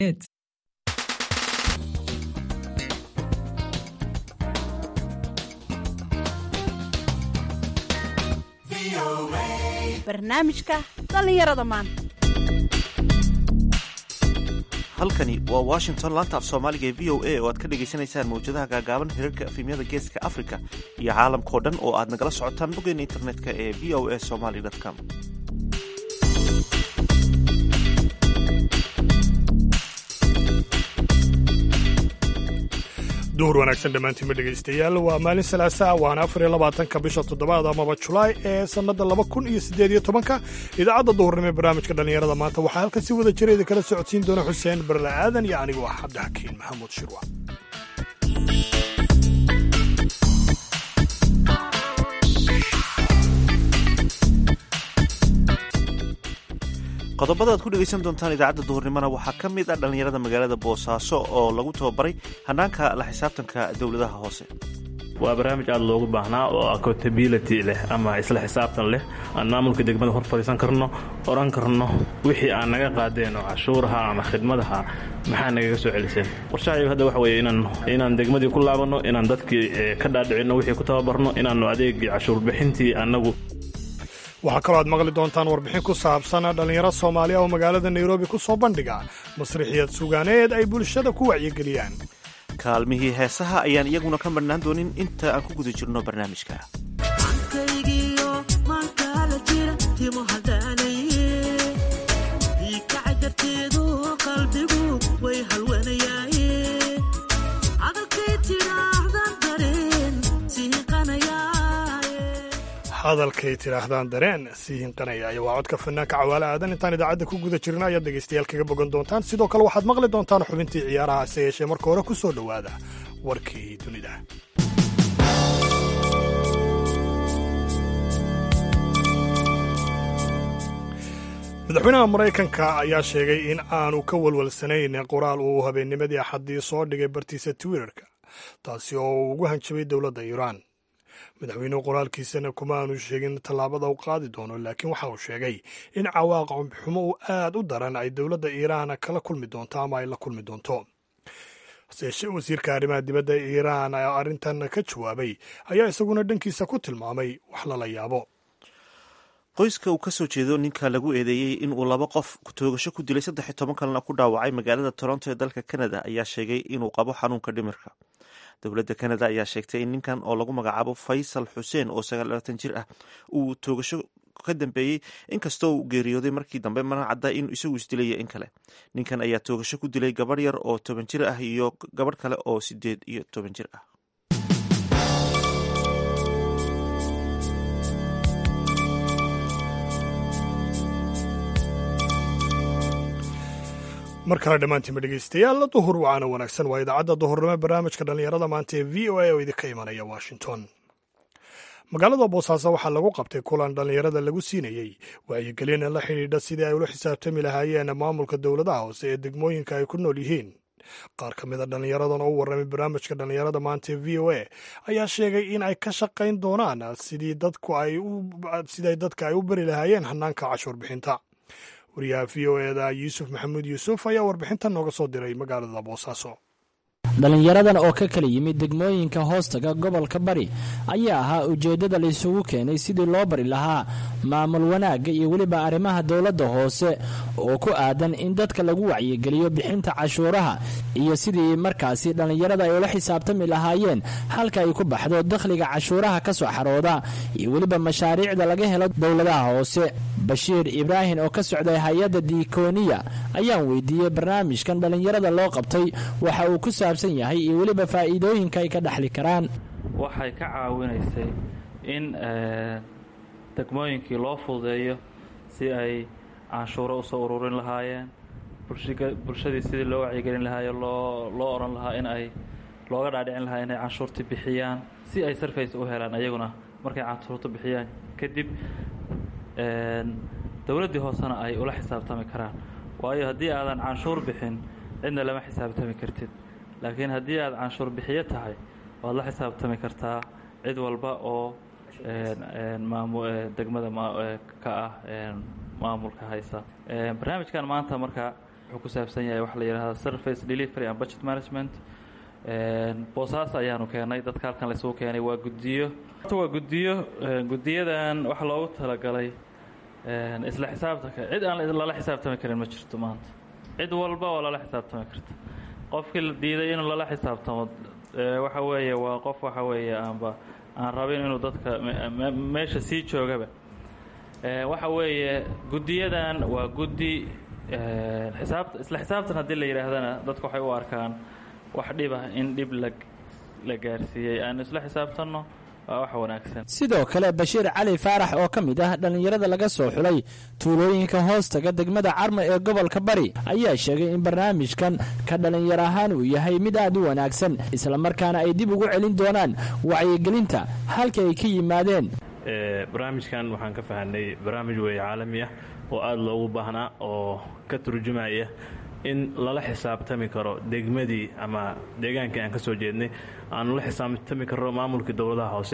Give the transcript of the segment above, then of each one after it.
barnaamijka dhallinyarada maanta halkani waa washington laanta af soomaaliga ee v o a oo aad ka dhagaysanaysaan mawjadaha gaagaaban hirarka efemyada geeska africa iyo caalamkao dhan oo aad nagala socotaan boggeena internetka ee v o a somaly com duhur wanaagsan dhammaantiinma dhegaystayaal waa maalin salaasa waana afar iyo labaatanka bisha toddobaad amaba julaay ee sannadda laba kun iyo siddeed iyo tobanka idaacadda duhurnimo ee barnaamijka dhallinyarada maanta waxaa halkan si wada jira idin kala socodsiin doona xuseen barle aadan iyo anigu ah cabdixakiin maxamuud shirwa qodobada aad ku dhegaysan doontaan idaacadda duhurnimona waxaa ka mid ah dhallinyarada magaalada boosaaso oo lagu tababaray hannaanka la xisaabtanka dowladaha hoose waa barnaamij aad loogu baahnaa oo accountability leh ama isla xisaabtan leh aan maamulka degmada hor fadhiisan karno oran karno wixii aan naga qaadeen oo cashuuraha ama khidmadaha maxaa nagaga soo celiseen qorshahaygu hadda waxa weeye inaan inaan degmadii ku laabanno inaan dadkii ka dhaadhicinno wixii ku tababarno inaannu adeegii cashuurbixintii annagu waxaa kaloo aad maqli doontaan warbixin ku saabsan dhallinyaro soomaaliya oo magaalada nairobi ku soo bandhiga masriixiyad sugaaneed ay bulshada ku wacyigeliyaan kaalmihii heesaha ayaan iyaguna ka marhnaan doonin inta aan ku guda jirno barnaamijka hadalkay tidhaahdaan dareen sii hinqanaya waa codka fanaanka cawaale aadan intaan idaacadda ku guda jirna ayaad dhegaystayaal kaga bogan doontaan sidoo kale waxaad maqli doontaan xubintii ciyaaraha hase yeeshee marka hore ku soo dhowaada warkii dunida madaxweynaha maraykanka ayaa sheegay in aanu ka walwalsanayn qoraal uu habeennimadii axaddii soo dhigay bartiisa twitterka taasi oo uu ugu hanjabay dowladda iiraan madaxweynuhu qoraalkiisana kuma aanu sheegin tallaabada u qaadi doono laakiin waxa uu sheegay in cawaaqib xumo u aad u daran ay dowladda iiraan kala kulmi doonto ama ay la kulmi doonto haseyeeshee wasiirka arrimaha dibadda iiraan arrintan ka jawaabay ayaa isaguna dhankiisa ku tilmaamay wax lala yaabo qoyska uu ka soo jeedo ninka lagu eedeeyey in uu laba qof toogasho ku dilay saddex iyo toban kalena ku dhaawacay magaalada toronto ee dalka canada ayaa sheegay inuu qabo xanuunka dhimirka dowladda canada ayaa sheegtay in ninkan oo lagu magacaabo faysal xuseen oo sagaalatan jir ah uu toogasho ka dambeeyey inkastoo uu geeriyooday markii dambe mana cadda in isagu isdilaya in kale ninkan ayaa toogasho ku dilay gabadh yar oo toban jir ah iyo gabadh kale oo sideed iyo toban jir ah mar kale dhammaantiinba dhegaystayaal duhur wacaana wanaagsan waa idaacadda duhurnimo barnaamijka dhallinyarada maanta ee v o a oo idinka imanaya washington magaalada boosaaso waxaa lagu qabtay kulan dhallinyarada lagu siinayey wacyigelin la xidhiidha sidii ay ula xisaabtami lahaayeen maamulka dowladaha hoose ee degmooyinka ay ku nool yihiin qaar ka mid a dhallinyaradan oo u warramay barnaamijka dhallinyarada maanta ee v o a ayaa sheegay in ay ka shaqayn doonaan sidii siday dadka ay u bari lahaayeen hannaanka cashuur bixinta wariyaha v o eda yuusuf maxamuud yuusuf ayaa warbixintan nooga soo diray magaalada boosaaso dhallinyaradan oo ka kala yimid degmooyinka hoostaga gobolka bari ayaa ahaa ujeeddada laysugu keenay sidii loo bari lahaa maamul wanaagga iyo weliba arrimaha dowladda hoose oo ku aadan in dadka lagu wacyigeliyo bixinta cashuuraha iyo sidii markaasi dhallinyarada ay ula xisaabtami lahaayeen halka ay ku baxdo dakhliga cashuuraha ka soo xarooda iyo weliba mashaariicda laga helo dowladaha hoose bashiir ibraahim oo ka socday hay-adda diikoniya ayaan weydiiyey barnaamijkan dhallinyarada loo qabtay waxa uu ku saabsan yahay iyo weliba faa'iidooyinka ay ka dhexli karaan waxay ka caawinaysay in degmooyinkii loo fududeeyo si ay canshuuro usoo ururin lahaayeen bulshadii sidii loo wacyigelin lahaayo loo loo odhan lahaa in ay looga dhaadhicin lahaa inay canshuurta bixiyaan si ay sarfays u helaan ayaguna markay canshuurta bixiyaan kadib dowladdii hoosena ay ula xisaabtami karaan waayo haddii aadan canshuur bixin cidna lama xisaabtami kartid laakiin haddii aad canshuur bixiyo tahay waad la xisaabtami kartaa cid walba oo degmada ka ah maamulka haysa barnaamijkan maanta marka wuxuu ku saabsan yahay waxa la yidhahda service delivery and budget management boosaas ayaanu keenay dadka halkan laysugu keenay waa guddiyo waa guddiyo guddiyadan waxa loogu talagalay isla xisaabtanka cid aan lala xisaabtami karin ma jirto maanta cid walba oo lala xisaabtami karta qofkii la diiday inuu lala xisaabtamo waxa weeye waa qof waxa weeye aanba aan rabin inuu dadka meesha sii joogaba waxa weeye guddiyadan waa guddi xisaabta isla xisaabtan haddii la yidhaahdana dadku waxay u arkaan wax dhib ah in dhib la la gaarsiiyey aanu isla xisaabtanno waa wax wanaagsan sidoo kale bashiir cali faarax oo ka mid ah dhallinyarada laga soo xulay tuulooyinka hoostaga degmada carmo ee gobolka bari ayaa sheegay in barnaamijkan ka dhallinyar ahaan uu yahay mid aad u wanaagsan islamarkaana ay dib ugu celin doonaan wacyigelinta halka ay ka yimaadeen barnaamijkan waxaan ka fahanay barnaamij weeye caalami ah oo aada loogu baahnaa oo ka turjumaya in lala xisaabtami karo degmadii ama deegaankii aan ka soo jeednay aanu la xisaabtami karno maamulkii dowladaha hoose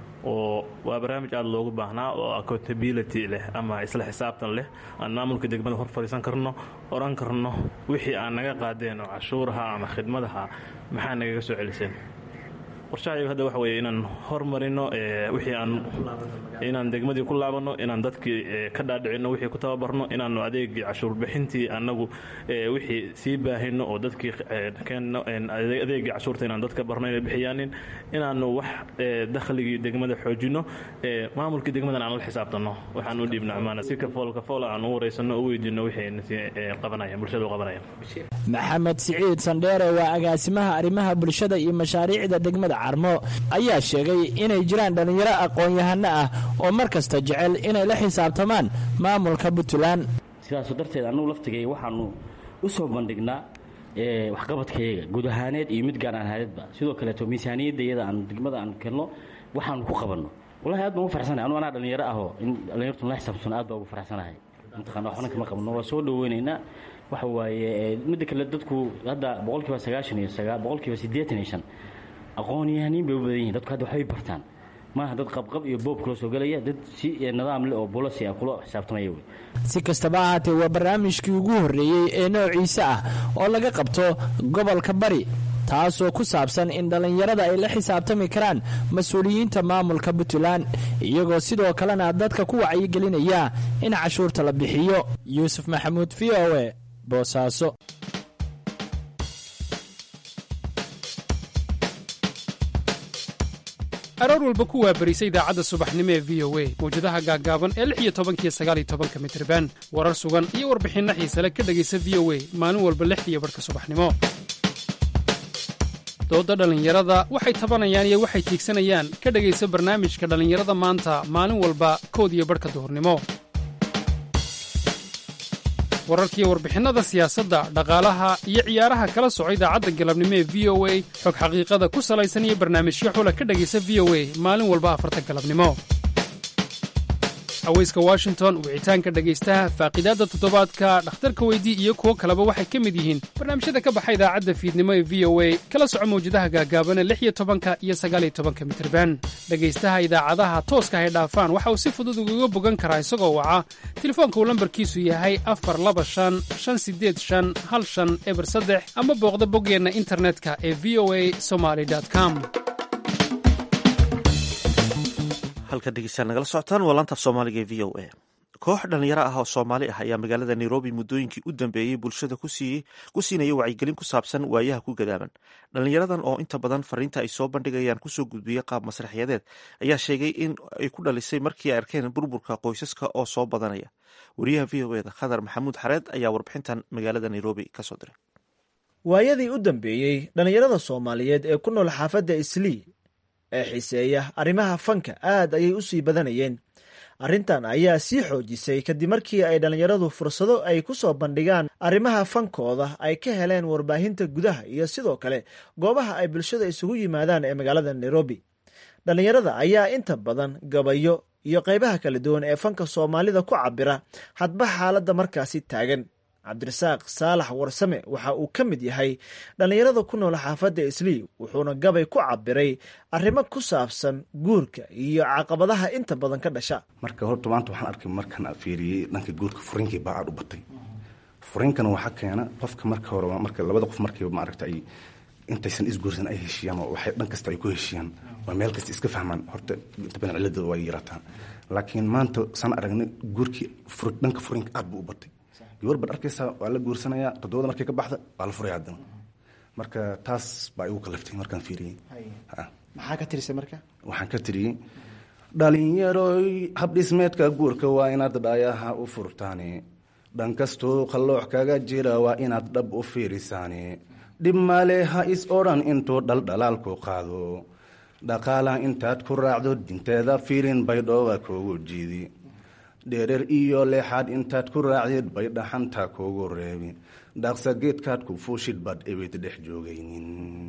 oo waa barnaamij aada loogu baahnaa oo accountability leh ama isla xisaabtan leh aan maamulka degmada hor fadhiisan karno oran karno wixii aan naga qaadeen oo cashuuraha ama khidmadaha maxaa nagaga soo celiseen qorshahayagu hadda waxa weeye inaan hormarino wixii aan inaan degmadii ku laabanno inaan dadkii ka dhaadhicinno wixii ku tababarno inaanu adeegii cashuur bixintii annagu wixii sii baahino oo dadkii keenno adeegii cashuurta inaan dadka barno inay bixiyaanin inaanu wax dakhligii degmada xoojinno maamulkii degmadan aan la xisaabtanno waxaan u dhiibno amaana si kafool kafool aan u wareysanno u weydiino wixii qabanayaan bulshada u qabanayaan maxamed siciid sandheere waa agaasimaha arrimaha bulshada iyo mashaariicda degmada carmo ayaa sheegay inay jiraan dhallinyaro aqoon-yahano ah oo mar kasta jecel inay la xisaabtamaan maamulka puntland sidaasu darteed annugu laftigay waxaanu u soo bandhignaa waxqabadkayaga guud ahaaneed iyo mid gaar ahaaneedba sidoo kaleeto miisaaniyadda iyada aan degmada aan kelno waxaanu ku qabanno wallahi aad baan ugu faraxsanahay anu anaa dhallinyaro ahoo in dhallinyartu la xisaabtano aad baan ugu faraxsanahay mataqana waxna kama qabno waa soo dhaweynaynaa waxa waaye midda kale dadku hadda boqolkiiba sagaashan iyo sagaa boqolkiiba siddeetan iyo shan aqoon-yahaniin bay u badan yihin dadku hadda waxbay bartaan maaha dad qabqab iyo boob kula soo gelaya dad si nidaam leh oo bolasi ah kula xisaabtamaya wey si kastaba ahaatee waa barnaamijkii ugu horreeyey ee noociisa ah oo laga qabto gobolka bari taasoo ku saabsan in dhallinyarada ay la xisaabtami karaan mas-uuliyiinta maamulka puntland iyagoo sidoo kalena dadka ku wacyigelinaya in cashuurta la bixiyo yuusuf maxamuud v o e boosaaso aroor walba ku waabarisa idaacadda subaxnimo ee v o a mawjadaha gaaggaaban ee lix iyo tobankiyo sagaal iyo tobanka mitriban warar sugan iyo warbixinno xiisale ka dhegaysa v o a maalin walba lixdiiyo barhka subaxnimo doodda dhallinyarada waxay tabanayaan iyo waxay tiigsanayaan ka dhegaysa barnaamijka dhallinyarada maanta maalin walba kood iyo barhka duhurnimo wararkiiyo warbixinnada siyaasadda dhaqaalaha iyo ciyaaraha kala soco idaacadda galabnimo ee v o a xog xaqiiqada ku salaysan iyo barnaamijyo xula ka dhegaysa v o a maalin walba afarta galabnimo haweyska washington wicitaanka dhegaystaha faaqidaadda toddobaadka dhakhtarka weydii iyo kuwo kaleba waxay ka mid yihiin barnaamijyada ka baxa idaacadda fiidnimo ee v o a kala soco mawjadaha gaagaabana lix iyo tobanka iyo sagaal iyo tobanka mitirban dhegaystaha idaacadaha tooska hay dhaafaan waxa uu si fudud ugaga bogan karaa isagoo waca telefoonka uu lambarkiisu yahay afar laba shan shan sideed shan hal shan eber saddex ama booqda boggeenna internetka ee v o a somaly com halka dhegeystaan nagala socotaan waa laantaaf soomaaliga ee v o a koox dhallinyaro ah oo soomaali ah ayaa magaalada nairobi muddooyinkii u dambeeyey bulshada ku siinaya wacyigelin ku saabsan waayaha ku gadaaban dhallinyaradan oo inta badan fariinta ay soo bandhigayaan kusoo gudbiyey qaab masraxyadeed ayaa sheegay in ay ku dhalisay markii ay arkeen burburka qoysaska oo soo badanaya wariyaha v o eda khadar maxamuud xareed ayaa warbixintan magaalada nairobi kasoo diray waayadii u dambeeyey dhallinyarada soomaaliyeed ee ku nool xaafadda islii ee xiiseeya arrimaha fanka aad ayay u sii badanayeen arrintan ayaa sii xoojisay kadib markii ay dhallinyaradu fursado ay ku soo bandhigaan arrimaha fankooda ay ka heleen warbaahinta gudaha iyo sidoo kale goobaha ay bulshada isugu yimaadaan ee magaalada nairobi dhallinyarada ayaa inta badan gabayo iyo qaybaha kala duwan ee fanka soomaalida ku cabira hadba xaaladda markaasi taagan cabdirasaaq saalax warsame waxa uu ka mid yahay dhallinyarada ku nool xaafadda islii wuxuuna gabay ku cabiray arrimo ku saabsan guurka iyo caqabadaha inta badan ka dhasha marka horta maanta waxaan arkay markaan fiiriyey dhanka guurka furinkii baa aad u batay furiinkana waxaa keena qofka marka hore marka labada qof markiiba maaragta ay intaysan isguursan ay heshiiyaan oo waxay dhan kasta ay ku heshiiyaan waa meel kasta iska fahmaan horta inta badan ciladooda waa yarataa laakiin maanta saan aragnay guurkii dhanka furiinka aad buu u batay gabar baad arkaysaa waa la guursanayaa toddobada markay ka baxda waa la furaya haddana marka taas baa igu kalaftay markaan fiiriyey maxaa ka tirisay marka waxaan ka tiriyey dhalinyaroy habdhismeedka guurka waa inaad dhaayaha u furtaane dhan kastuu qalloox kaga jira waa inaad dhab u fiirisaane dhib male ha is odhan intuu dhaldhalaalku qaado dhaqaala intaad ku raacdo dinteeda fiirin bay dhooga kuugu jiidi dhereer iyo leexaad intaad ku raacdid bay dhaxanta kuugu reebi dhaqsa geedkaad ku fuushid baad ebid dhex joogaynin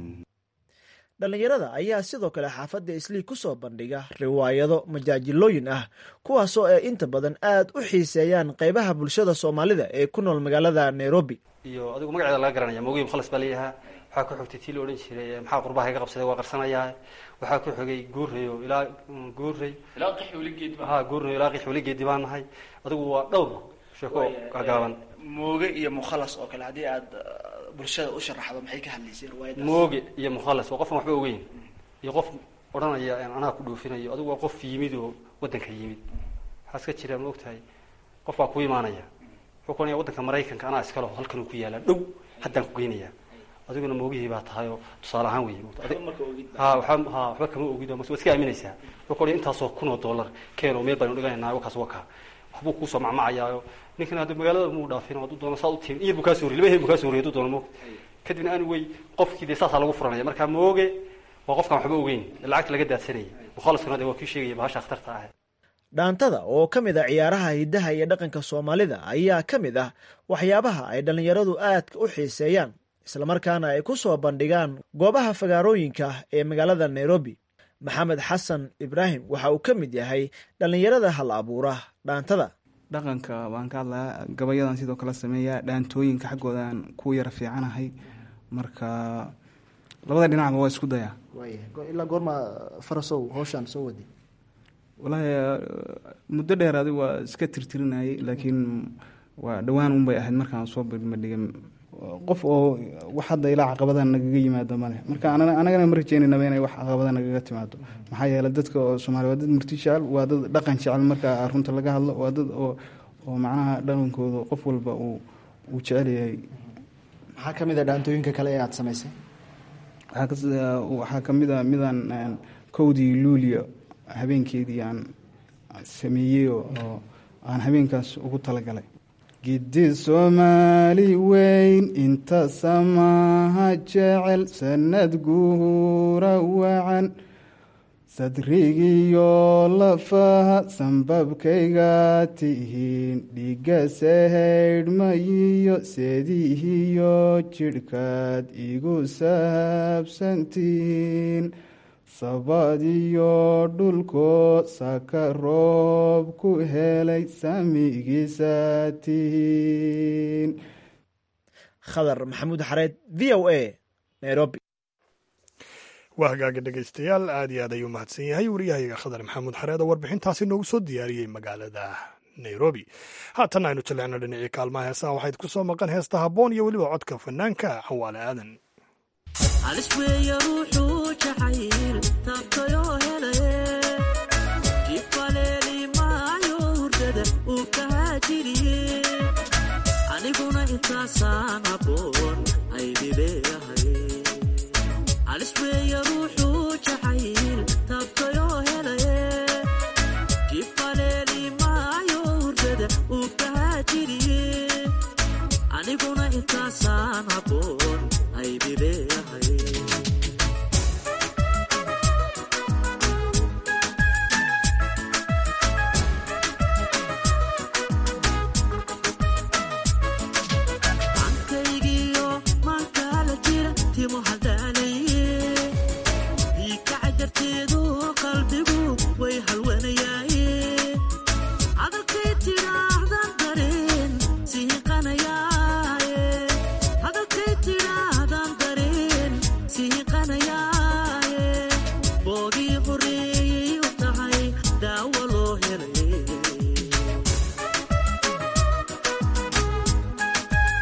dhallinyarada ayaa sidoo kale xaafadda islii ku soo bandhiga riwaayado majaajilooyin ah kuwaasoo ay inta badan aad u xiiseeyaan qaybaha bulshada soomaalida ee ku nool magaalada nairobi iyo adigu magaceeda laga garanaya mogiib khalas baa leeyahaa waxaa ku xogtay tii la odhan jiray maxaa qurbaha iga qabsaday waa qarsanayaa waxaa ku xogay guurayo ilaa guuray ha guurayo ilaa qix weligeedi baan nahay adigu waa dhowr sheeko gagaaban mooge iyo mukhalas oo kale haddii aad bulshada u sharaxdo maxay ka hadlaysay riwaayadaas mooge iyo mukhalas waa qofan waxba ogeyn iyo qof odhanaya anaa ku dhoofinayo adigu waa qof yimid oo waddanka yimid waxaa iska jira ma ogtahay qof baa ku imaanaya wuxuu kuonaya waddanka maraykanka anaa iskalo halkan uu ku yaalaa dhow haddaan ku geynaya adiguna moogihii baa tahay oo tusaale ahaan wey ha waxba ha waxba kama ogid oo mas waad iska aaminaysaa wuxuu kuonaya intaasoo kun oo dollar keen oo meel baynu dhiganaynaa wakaas waka waxbuu kuusoo macmacayaayo ninkan hadda magaalada muu dhaafin hadduu doono saad u timin iyar buu kaa soo horiyay laba heer buu kaa soo horiyay hadduu doono moog kadibna aan wey qofkii dee saasaa lagu furanaya marka mooge waa qofkaan waxba ogeyn lacagta laga daadsanayay mukhalaskuna de waa kii sheegaya bahasha akhtarta ah dhaantada oo ka mid a ciyaaraha hiddaha iyo dhaqanka soomaalida ayaa ka mid ah waxyaabaha ay dhallinyaradu aadka u xiiseeyaan islamarkaana ay ku soo bandhigaan goobaha fagaarooyinka ee magaalada nairobi maxamed xasan ibraahim waxa uu ka mid yahay dhallinyarada hal abuura dhaantada dhaqanka waan ka hadlayaa gabayadan sidoo kale sameeya dhaantooyinka xaggoodan ku yara fiicanahay marka labada dhinacba waa isku dayaa ilaa goorma farasow howshaan soo waday walaahi muddo dheer adi waa iska tirtirinayay laakiin waa dhowaan unbay ahayd markaan soo badhigay qof oo wax hadda ilaa caqabadan nagaga yimaado male marka anagana ma rajeynanaba inay wax caqabada nagaga timaado maxaa yeele dadka oo soomaaliya waa dad murti jecel waa dad dhaqan jecel marka runta laga hadlo waa dad oo oo macnaha dhaqankooda qof walba uu uu jecel yahay maxaa ka mid a dhaantooyinka kale ee aada samaysay waxaa ka mid a midaan kowdii luuliya habeenkeedii aan sameeyey oo aan habeenkaas ugu talagalay gidi soomaali weyn inta samaha jecel sanad guura wacan sadrigiyo lafaha sanbabkayga tihiin dhiga sahaydhmayiyo seedihiyo jidhkaad igu saabsantihiin sabadiyo dhulkoo saka roob ku helay samigiisa tihiin khadar maxamuud xareed v o a nairobi waa hagaaga dhegaystayaal aad iyo aad ayuu mahadsan yahay wariyahayaga khadar maxamuud xareed oo warbixintaasi noogu soo diyaariyey magaalada nairobi haatan aynu jaleecno dhinacii kaalmaha heesaha waxayd ku soo maqan heesta habboon iyo weliba codka fanaanka xawaale aadan alisweeya ruuxuu jacayl taabtayoo helaye jibaleeli maayo hurdada uu kahaajiriye aniguna intaasaan aboon aydileeyahay alisweeya ruuxuu jacayl taabtayoo helaye jibaleeli maayo hurdada uu kahaajiriye aniguna intaasaan aboon aydileeyahay ankaygiyo maankaala jira timo hadaalaye diikaca darteedu qalbigu way halwanayaaye hadalkay tidhaahdan dareen sihiqanayaaye hadalkay tidhaahdan dareen sihiqanayaaye boogii horeeyey u tahay daawo loo helay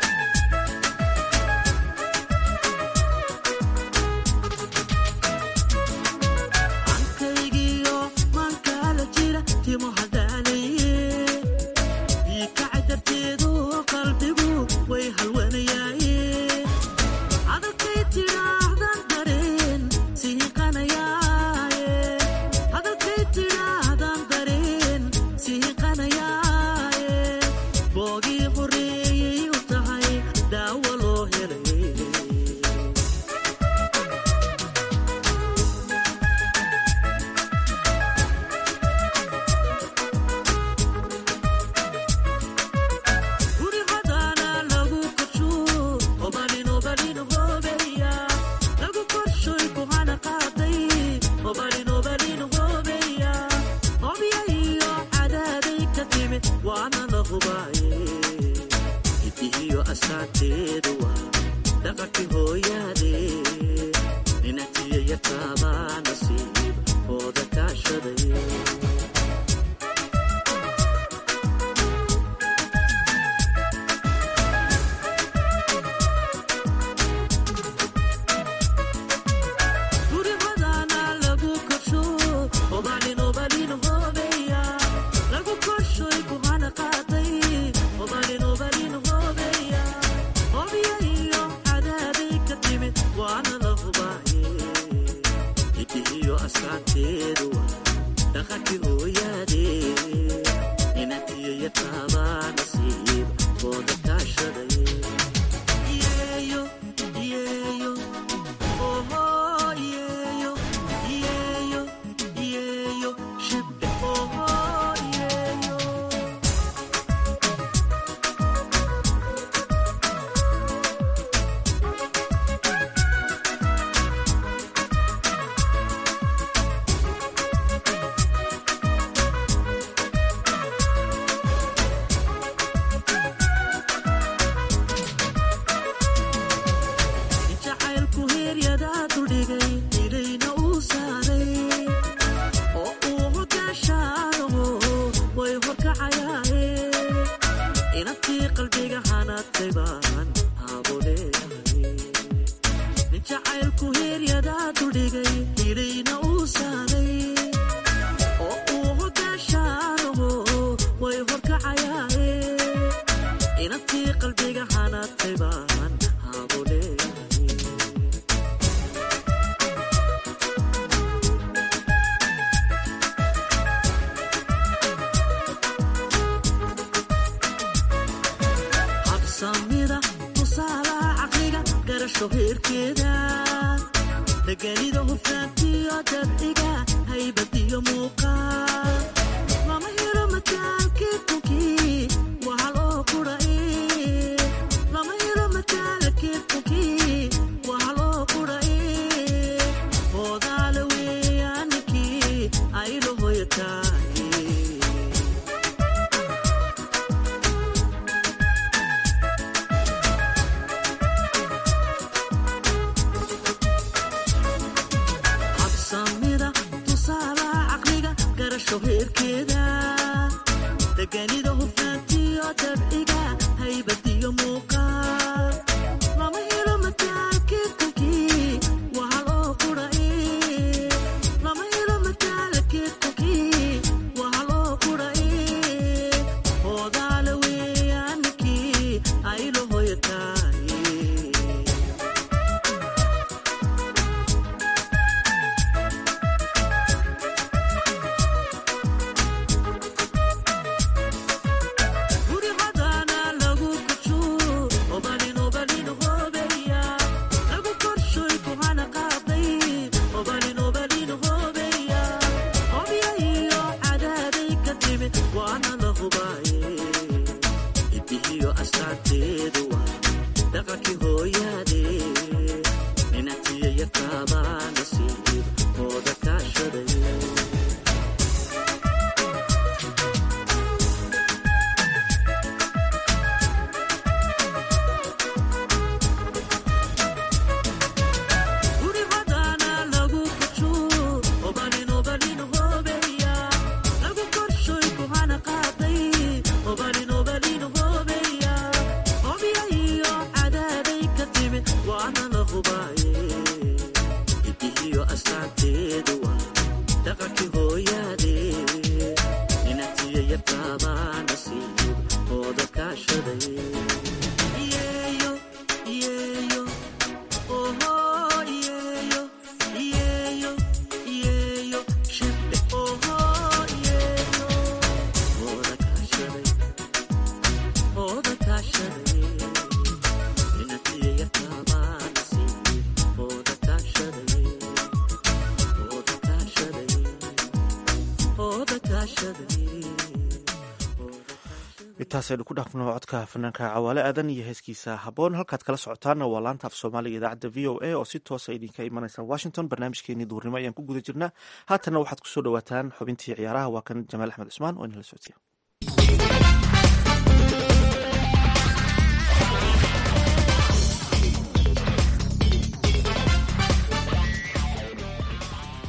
hooyaade ninatiyaya taabaa nasiib ooda kaashaday guribadana lagu korsho obalin obalin hoobeya lagu korshoy kuhana qaaday obalin obalin hoobeya hobya iyo cadaabay ka timid waana la hubaaye idihiyo askaanteedu dhaqankii hooyaade inatiyaya taabaa nasiib ooda kaashaday yeeyo yeeyo oho yeeyo yeeyo yeeyo shibbe oho yeeyo jacaylku heeryadaa duldhigay ilayna uu saaray oo uu hogaashaanaho way horkacayaaye inantii qalbiga hanadtay baan haabo leeyahay nin jacaylku heeryadaa duldhigay ilayna uu saaray oo uu hogaashaanaho way horkacayaaye inantii qalbiga hanadtay baan haabo leeyahay habsamida tusaalaha caqliga garasho heerkeeda deganida hufnaantiyo dabciga haybad iyo muuqaal lama helo mataalkii tunkii waa loo kudhae lama helo mataalkii tunkii waa loo kudhae hoodaale weeyaanikii aylo hoyataaye habsamida tusaalaha caqliga garasho heerkeeda deganida hufnaantiyo dabciga haybad iyo muuqaal lama helo mataalkii tunkii waa loo kudhae lama helo mataalkii tunkii waa loo kudhae hoodaale weeyaanikii aylo hoyataaye gurihadana lagu kujo obalin obalin hoobeya lagu korshoy kuhana qaaday obalin obalin hoobeya hobya iyo cadaaday ka timid waana la hubaaye idihiyo astaanteedu waa dhaqankii hooyaade ninatiyaya taabaa nasiib ooda kaashaday gurihadana lagu kujo obalin obalin hoobeya lagu korshoy kuhana qaaday obalin obalin hoobeya hobya iyo cadaaday ka timid waana la hubaaye idihiyo astaanteedu waa dhaqankii hooyaade ninatiyaya taabaa nasiib ooda kaashaday yeeyo yeeyo oho yeeyo yeeyo yeeyo shibbe oho yeeyo ooda kaashaday ooda kaashaday inatiyaya taabaa nasiib ooda kaashaday ooda kaashaday ooda kaashaday intaasaynu ku dhaafno codka fanaanka cawaale aadan iyo heeskiisa habboon halkaad kala socotaana waa laanta af soomaaliga idaacadda v o a oo si toosa idinka imanaysa washington barnaamijkeenii duurnimo ayaan ku guda jirnaa haatanna waxaad kusoo dhawaataan xubintii ciyaaraha waa kan jamaal axmed cusmaan oo inala soctiya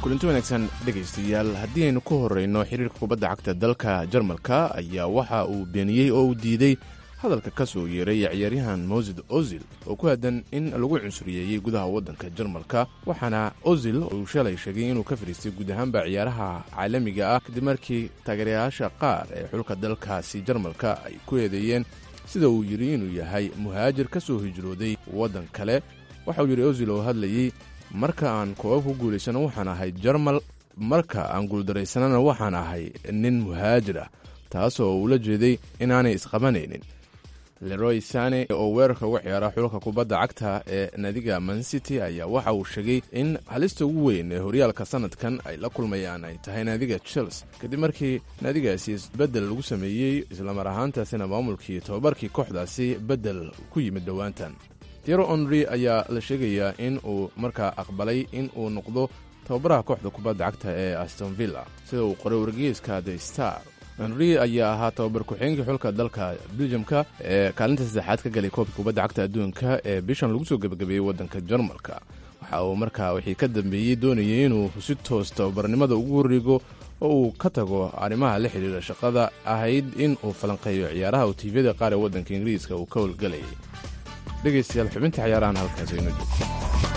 kulanti wanaagsan dhegaystayaal haddii aynu ku horrayno xiriirka kubadda cagta dalka jarmalka ayaa waxa uu beeniyey oo uu diiday hadalka ka soo yeeray ciyaaryahan mosid ozil oo ku aadan in lagu cunsuriyeeyey gudaha waddanka jarmalka waxaana ozil uu shalay sheegay inuu ka fadhiistay guud ahaanba ciyaaraha caalamiga ah kadib markii taageerayaasha qaar ee xulka dalkaasi jarmalka ay ku eedeeyeen sida uu yidhi inuu yahay muhaajir ka soo hijrooday waddan kale waxa uu yidhi ozil oo hadlayey marka aan koobab ku guulaysano waxaan ahay jarmal marka aan guuldaraysanana waxaan ahay nin muhaajir ah taasoo ula jeeday inaanay isqabanaynin leroy sane oo weerarka uga ciyaara xulka kubadda cagta ee nadiga mancity ayaa waxa uu sheegay in halista ugu weyn ee horyaalka sanadkan ay la kulmayaan ay tahay naadiga chels kadib markii naadigaasi isbeddel lagu sameeyey islamar ahaantaasina maamulkii tobabarkii kooxdaasi beddel ku yimid dhowaantan tiero onri ayaa la sheegayaa in uu markaa aqbalay in uu noqdo tababaraha kooxda kubadda cagta ee astonvilla sida uu qoray wargeyska the star henri ayaa ahaa tababar ku-xigeenkii xulka dalka beljamka ee kaalinta saddexaad ka galay koobka kubadda cagta adduunka ee bishan lagu soo gebagabeeyey waddanka jarmalka waxa uu markaa wixii ka dambeeyey doonayay inuu si toos tababarnimada ugu horrigo oo uu ka tago arrimaha la xidhiira shaqada ahayd in uu falanqeeyo ciyaaraha uu tiifyada qaar ee waddanka ingiriiska uu ka howlgelayay dhegaystayaal xubinta ciyaarahan halkaas aynu joogto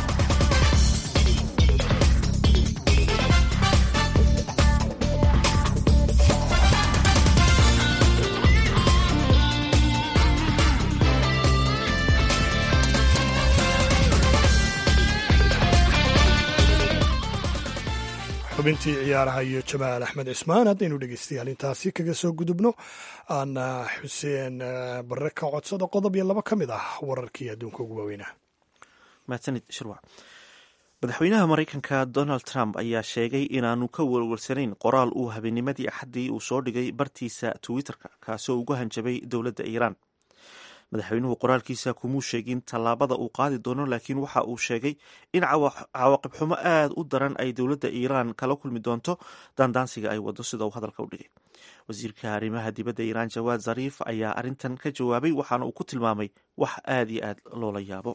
xubintii ciyaaraha iyo jamaal axmed cismaan haddaynu dhegeystayaal intaasi kaga soo gudubno aana xuseen barre ka codsada qodob iyo laba ka mid ah wararkii adduunka ugu waaweynah mahadsanid shirwac madaxweynaha maraykanka donald trump ayaa sheegay inaanu ka welwelsanayn qoraal uu habeenimadii axaddii uu soo dhigay bartiisa twitter-ka kaasoo uga hanjabay dowladda iiraan madaxweynuhu qoraalkiisa kumuu sheegin tallaabada uu qaadi doono laakiin waxa uu sheegay in cawaaqib xumo aad u daran ay dowladda iiraan kala kulmi doonto daandaansiga ay wado sida uu hadalka u dhigay wasiirka arrimaha dibadda iiraan jawaad zariif ayaa arrintan ka jawaabay waxaana uu ku tilmaamay wax aad iyo aad loola yaabo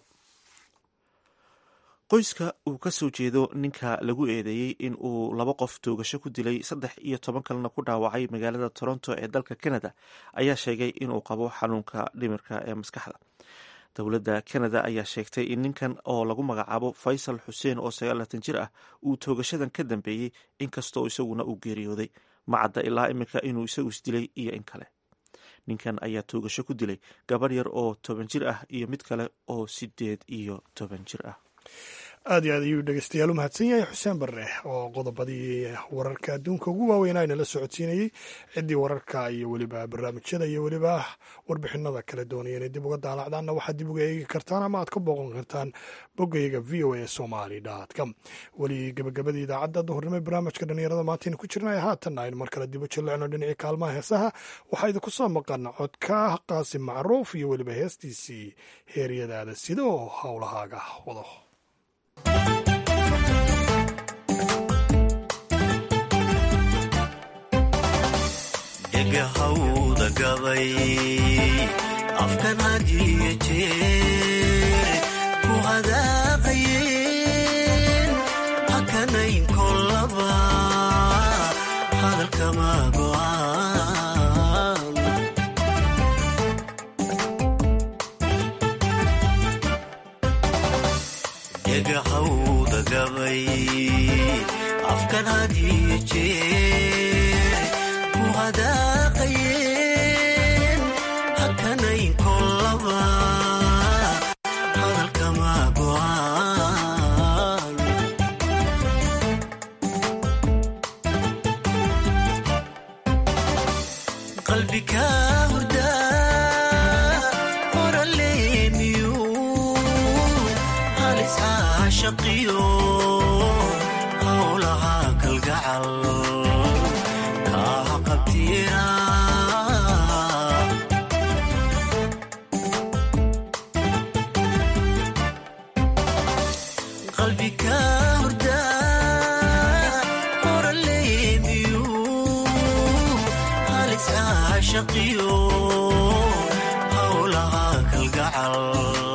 qoyska uu ka soo jeedo ninka lagu eedeeyey in uu laba qof toogasho ku dilay saddex iyo toban kalena ku dhaawacay magaalada toronto ee dalka canada ayaa sheegay inuu qabo xanuunka dhimirka ee maskaxda dowladda canada ayaa sheegtay in ninkan oo lagu magacaabo faysal xuseen oo sagaalatan jir ah uu toogashadan ka dambeeyey inkastoo isaguna uu geeriyooday macadda ilaa iminka inuu isagu isdilay iyo in kale ninkan ayaa toogasho ku dilay gabadh yar oo toban jir ah iyo mid kale oo sideed iyo toban jir ah aad iyo aad ayuu dhegeystayaal u mahadsan yahay xuseen barre oo qodobadii wararka adduunka ugu waaweyn ayna la socodsiinayey ciddii wararka iyo weliba barnaamijyada iyo weliba warbixinada kala doonaya inay dib uga daalacdaanna waxaad dib uga eegi kartaan ama aad ka booqan kartaan boggayga v o a somaly com weli gabagabadii idaacadda duhurnimo barnaamijka dhalinyarada maantaynu ku jirnay haatanna aynu mar kale dib u jillicno dhinacii kaalmaha heesaha waxaa idinku soo maqan codka qaasim macruuf iyo weliba heestiisii heeryadaada sida oo howlahaaga wado dhegahawda gabay afkan hadiyo jeer ku hadaaqayeen hakanayn kolaba hadalkama go'aan dhegahawda gabay afkan hadiyo jeer ku hadaaqayeen hakanayn kolaba hadalkama go'aan qalbiga hurda qoraleemiyu halis caashaqiyo howlaha kalgacal kaaha qabtiira qalbiga hurda qoraleemiyu halis caashaqiyo howlaha kalgacal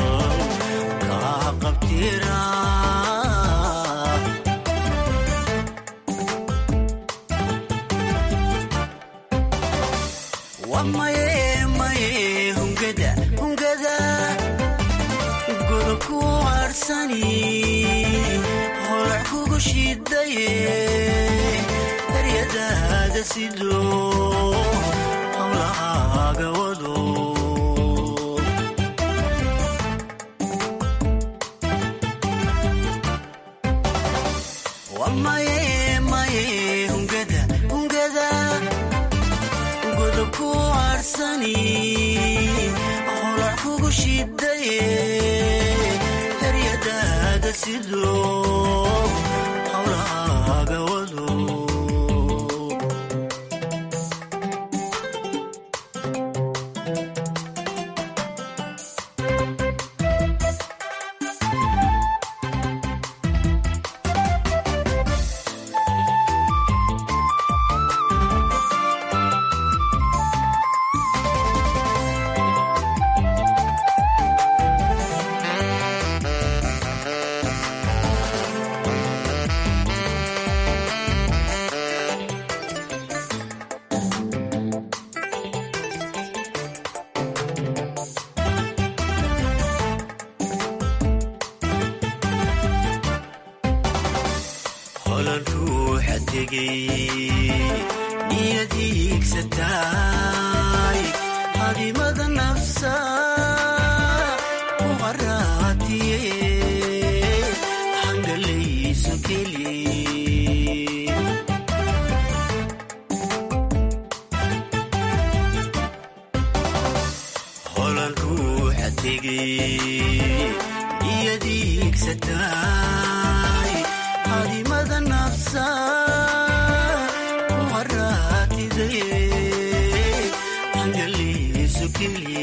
kaaha qabtiira harsani holac kugu shidaye eryadaada sido howlahaaga wado wamaye maye hungada hungada godobku harsani holac kugu shidaye eryadaada sido howlahaaga wado holan ruuxa tegay niyadiigsataay hadimada nafsa u haraatiye hangalayso keli holan ruuxa tegay niyadiigsataay hadimada nafsa u haraatidaye hangalayso keli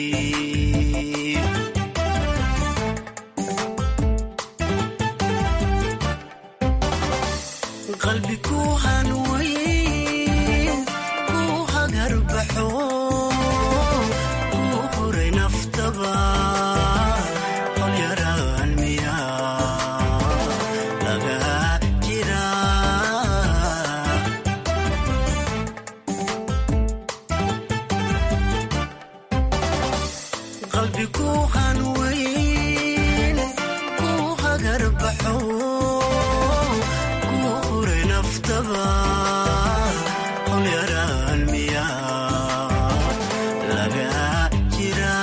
qalbi ku hanwayn ku hagarbaxo ku huray naftaba holyaraan miya laga jira qalbi ku hanwayn ku hagarbaxo ku huray naftaba holyaraan miya laga jira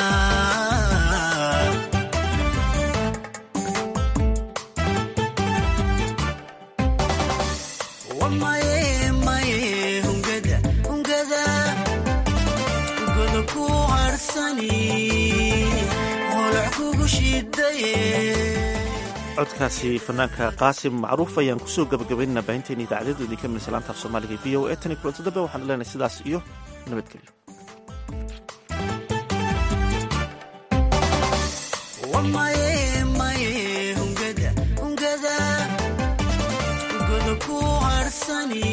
wamaye maye hungada hungada godobku harsani holac kugu shidaye codkaasi fanaanka qaasim macruuf ayaan kusoo gabagabaynana baahinteena idaacadyadu idinka milis laanta af soomaaliga v o e tan iyo kulanti dambe waxaan leenahay sidaas iyo nabadgelyo wamaye maye hungada hungada godobku harsani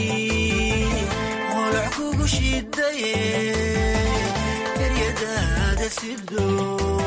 holac kugu shidaye eryadaada sido